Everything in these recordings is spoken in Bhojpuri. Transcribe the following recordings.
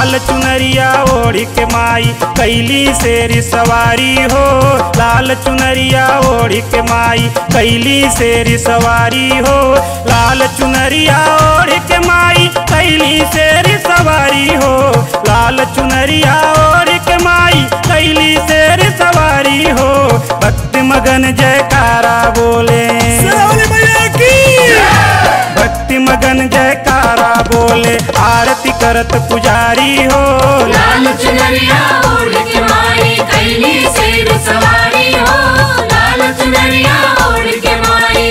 लाल चुनरिया ओढ़ के माई कैली शेर सवारी हो लाल चुनरिया ओढ़ के माई कैली शेर सवारी हो लाल चुनरिया ओढ़ के माई कैली शेर सवारी हो लाल चुनरिया ओढ़ के माई कैली शेर सवारी हो भक्ति मगन जयकारा बोले शेरावाली मैया की भक्ति मगन जयकारा बोले आरती करत पुजारी हो लाल चुनरिया ओढ़ के माई कैली शेर सवारी हो लाल चुनरिया ओढ़ के माई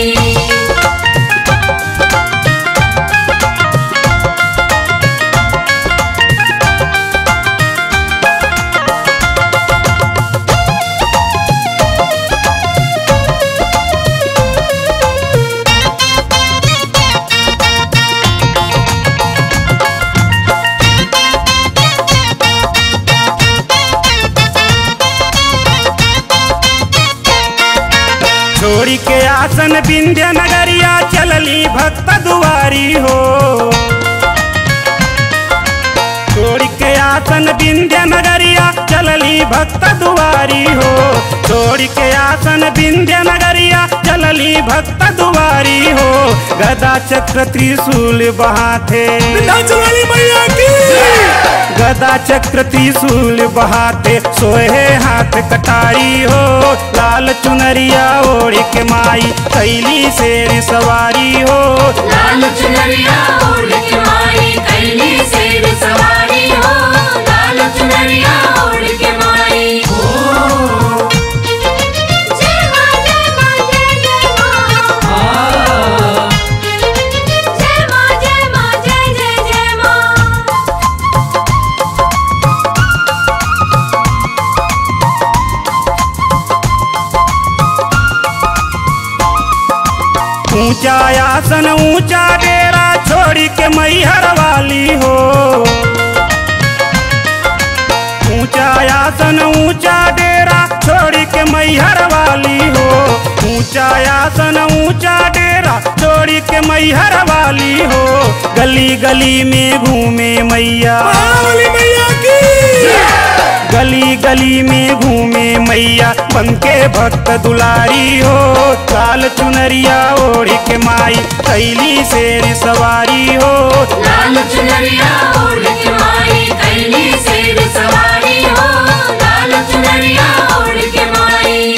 छोड़ी के आसन विंध्य नगरिया चलली भक्त दुआरी हो छोड़ी के आसन विंध्य नगरिया चलली भक्त दुआरी हो छोड़ी के आसन विंध्य नगरिया चलली भक्त दुआरी हो गदा चक्र त्रिशूल बहाथे विंध्याचल वाली मैया की गदा चक्र त्रिशूल बहाते सोहे हाथ कटारी हो लाल चुनरिया ओढ़ के माई कैली शेर सवारी हो लाल चुनरिया ओढ़ के माई कैली शेर सवारी हो लाल चुनरिया ओढ़ के माई जय मां जय मां जय जय मां जय मां जय मां जय जय जय मां ऊंचा आसन ऊंचा डेरा छोड़ी के मैहर वाली हो ऊंचा आसन ऊंचा डेरा छोड़ी के मैहर वाली हो ऊंचा आसन ऊंचा डेरा छोड़ी के मैहर वाली हो गली गली में घूमे मैया शेरावाली मैया की गली गली में घूमे मैया बनके भक्त दुलारी हो लाल चुनरिया ओढ़ के माई कैली शेर सवारी हो लाल चुनरिया ओढ़ के माई कैली शेर सवारी हो लाल चुनरिया ओढ़ के माई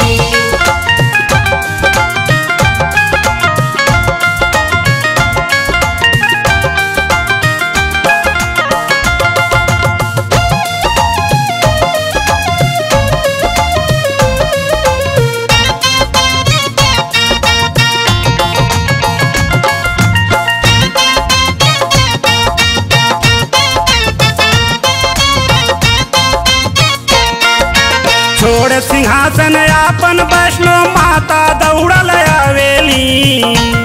छोड़ सिंहासन आपन वैष्णो माता दौड़ल आवेली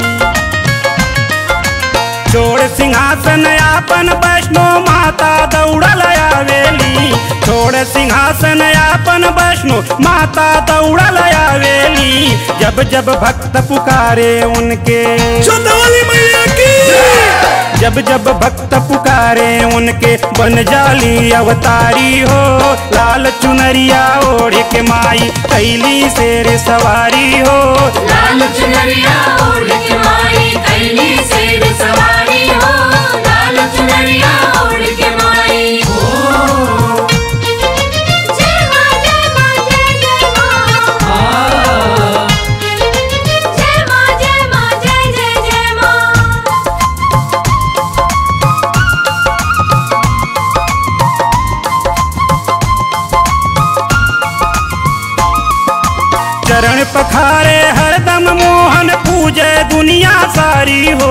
छोड़ सिंहासन आपन वैष्णो माता दौड़ल आवेली छोड़ सिंहासन आपन वैष्णो माता दौड़ल आवेली जब जब भक्त पुकारे उनके शेरावाली मैया की जब जब भक्त पुकारे उनके बन जाली अवतारी हो लाल चुनरिया ओढ़ के माई कैली शेर सवारी हो लाल चुनरिया ओढ़ के माई कैली शेर सवारी हो लाल चुनरिया ओढ़ के माई जय मां जय मां जय जय मां जय मां जय मां जय जय जय मां चरण पखारे हरदम मोहन पूजे दुनिया सारी हो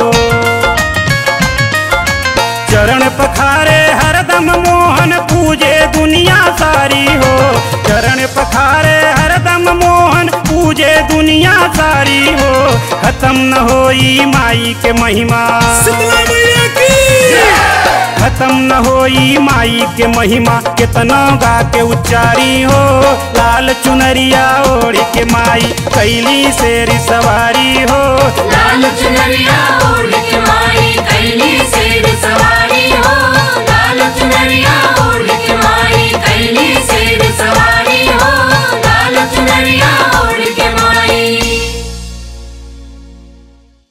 चरण पखारे हरदम मोहन पूजे दुनिया सारी हो चरण पखारे हरदम मोहन पूजे दुनिया सारी हो खत्म न होई माई के महिमा शीतला मैया की खत्म न होई माई के महिमा कितना गा के उच्चारी हो लाल चुनरिया ओढ़ के माई कैली शेर सवारी हो